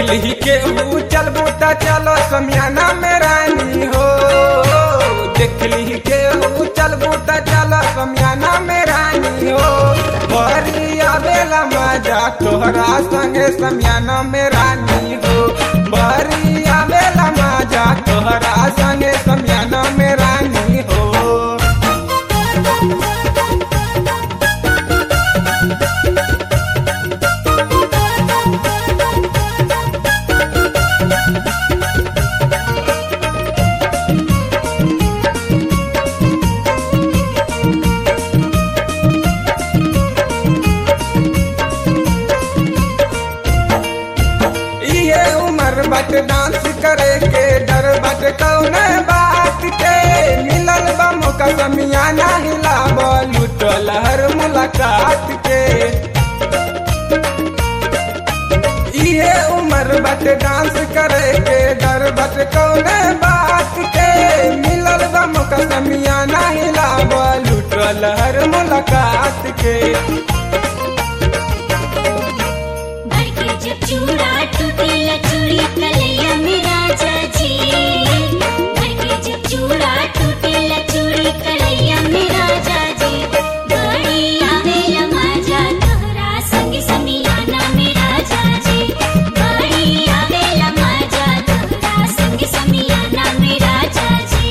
देखली के ऊ चलबू त चलो समियाना में रानी हो देखली के ऊ चलबू त चलो समियाना में रानी हो बरी आवेला मजा तोहरा संगे समियाना में रानी हो बरी आवेला मजा तोहरा संगे समियाना में रानी हो ये उम्र बट डांस करे के डर बट कौन बात के मिलल बा मौका समियाना हिलाब लुटल हर मुलाकात के ये उम्र बट डांस करे के डर बट कौन बात के मिलल बा मौका समियाना हिलाब लुटल हर मुलाकात के भर के जब चूड़ा टूटेला चूड़ी कलैया में राजा जी भर के जब चूड़ा टूटेला चूड़ी कलैया में राजा जी बड़ी आवेला मजा तोहरा संग समियाना में राजा जी बड़ी आवेला मजा तोहरा संग समियाना में राजा जी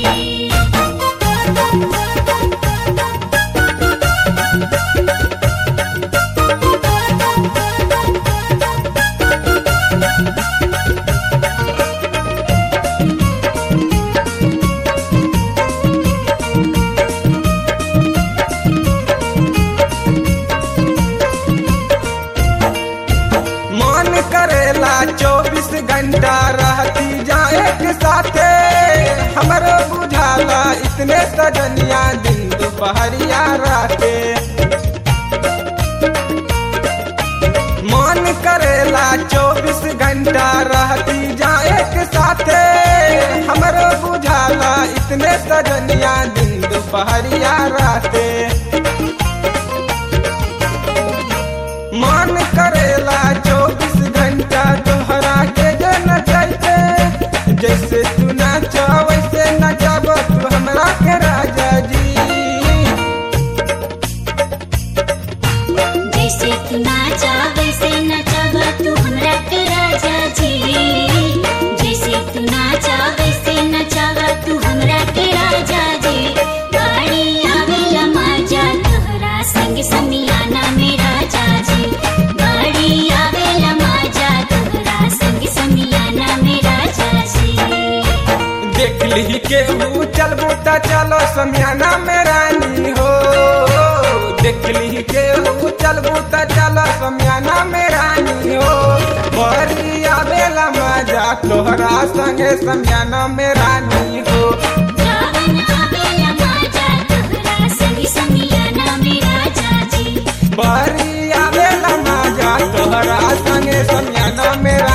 मन करेला चौबीस घंटा रहती जाए के साथे हमरो बुझाला इतने सजनिया दिन दोपहरिया राते मन करेला चौबीस घंटा रहती जाए के साथे हमरो बुझाला इतने सजनिया दिन दोपहरिया राते मन करेला चौबीस घंटा तोहरा के जन चाहते जैसे तू नाच वैसे नचाब तू हमरा के राजा जी जैसे तू नाचा वैसे नचावा तू हमरा के राजा जी जैसे तू नाचा वैसे नचावा तू हमरा के राजा जी गाड़ी आवेला मजा तोहरा संग समियाना में राजा जी गाड़ी आवेला मजा तोहरा संग समियाना में राजा जी देखली के ऊ चलबू त चलो समियाना में रानी हो देखली के ऊ चलबू त चलो समियाना में रानी हो बड़ी आवेला मजा तोहरा संगे समियाना में रानी हो जावन आवेला मजा तोहरा संग समियाना में राजा जी बरी आवेला मजा तोहरा संगे समियाना में